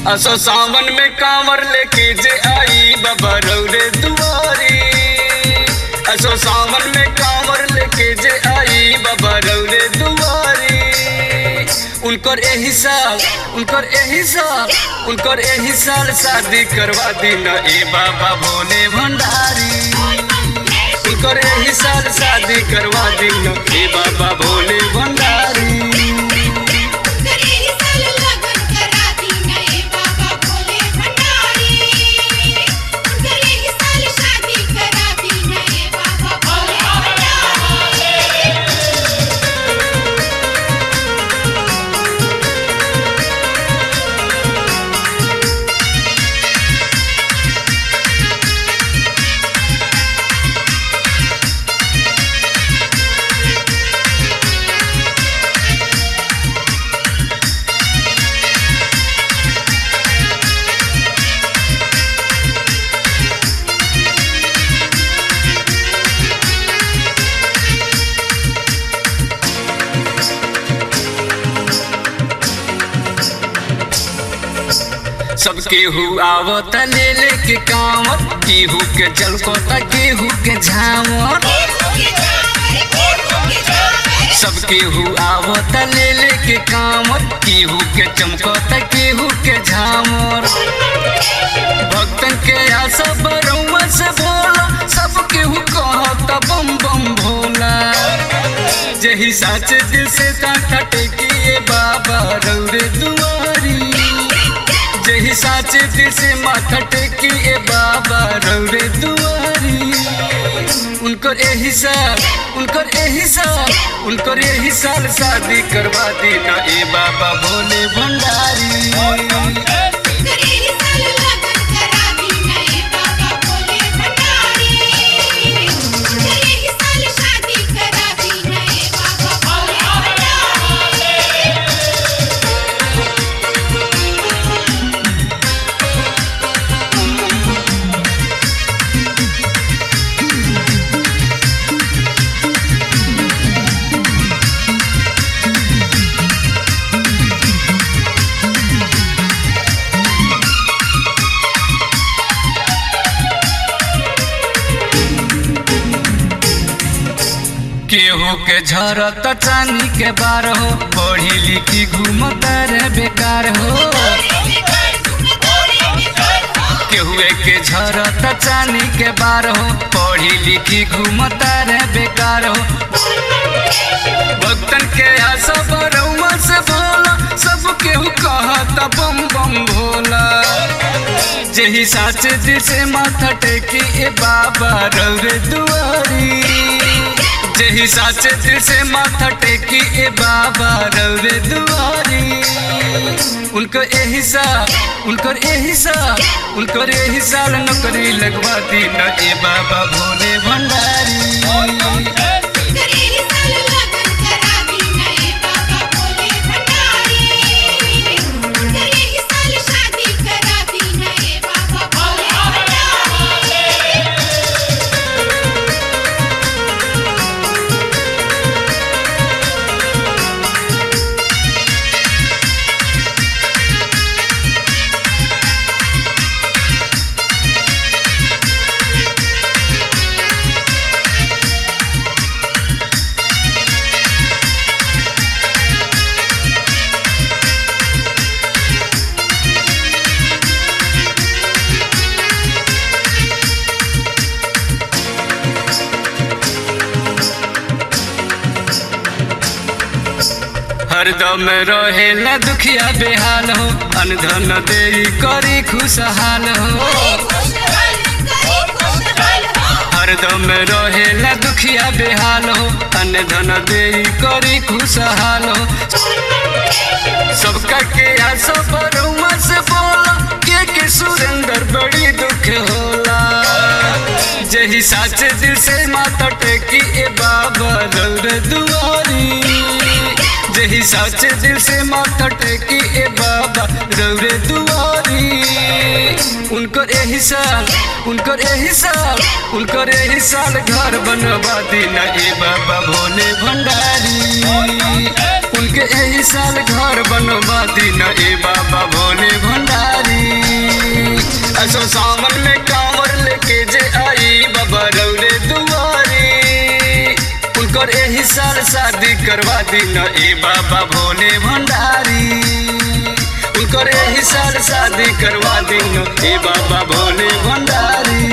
असो सावन में कांवर लेके जे आई बाबा रौरे दुआरी असो सावन में कांवर लेके जे आई बाबा रौरे दुआरी उनकर एही साल उनकर एही साल उनकर एही साल शादी करवा दी न ए बाबा भोले भंडारी उनकर एही साल शादी करवा दी न ए बाबा भोले भंडारी करेली साल लगन करा दी नए बाबा भोले भंडारी करेली साल शादी करा दी नए बाबा भोले भंडारी सबके हु आवत ले लेके कांवर केहू के जलको त केहू के झावर सबके हु आवत ले लेके कांवर केहू के चमको त केहू के झावर भक्तन के आशा बरौआ से भोला सब केहू कहत बम बम भोला जही साचे दिल से कांठा टेकिए बाबा रौरे दुआरी जही साचे दिल से माथा टेकी ए बाबा रौरे दुआरी उनकर एही साल उनकर एही साल उनकर एही साल शादी करवा दी ना ए बाबा भोले भंडारी करेली साल लगन करा दी नए बाबा भोले भंडारी करेली साल शादी करा दी नए बाबा भोले भंडारी केहू के झरत चानी के बार हो पढ़ी लिखी घूमत रे बेकार हो केहुए के झरत चानी के बार हो पढ़ी लिखी घूमत रे बेकार हो भक्तन के आशा बरौआ से भोला सब केहू कहत बम बम भोला जही साचे दिल से माथा टेकी ए बाबा रौरे दुआरी जही साचे दिल से माथा टेकी ए बाबा रौरे दुआरी उनको एही साल उनकर एही साल उनकर एही साल नौकरी लगवा दी न ए बाबा भोले भंडारी करेली साल लगन करा दी नए बाबा भोले भंडारी करेली साल शादी करा दी नए बाबा भोले भंडारी हरदम रहे न दुखिया बेहाल हो अनधन दे करी खुशहाल हो हरदम रहे न दुखिया बेहाल हो अनधन दे करी खुशहाल हो सबका के आशा बरुआ से बोला के के सुरेंद्र बड़ी दुख होला जही साचे दिल से माता टेकी ए बाबा रौर दुआरी जही साचे दिल से माथा टेकी ए बाबा रौरे दुआरी उनकर एही साल उनकर एही साल उनकर एही साल घर बनवा दीना ए बाबा भोले भंडारी उनके एही साल घर बनवा दीना ए बाबा भोले भंडारी सावन में कांवर लेके जे आई बाबा रौरे दुआरी उनकर एही साल शादी करवा दी न ए बाबा भोले भंडारी उनकर एही साल शादी करवा दी न ए बाबा भोले भंडारी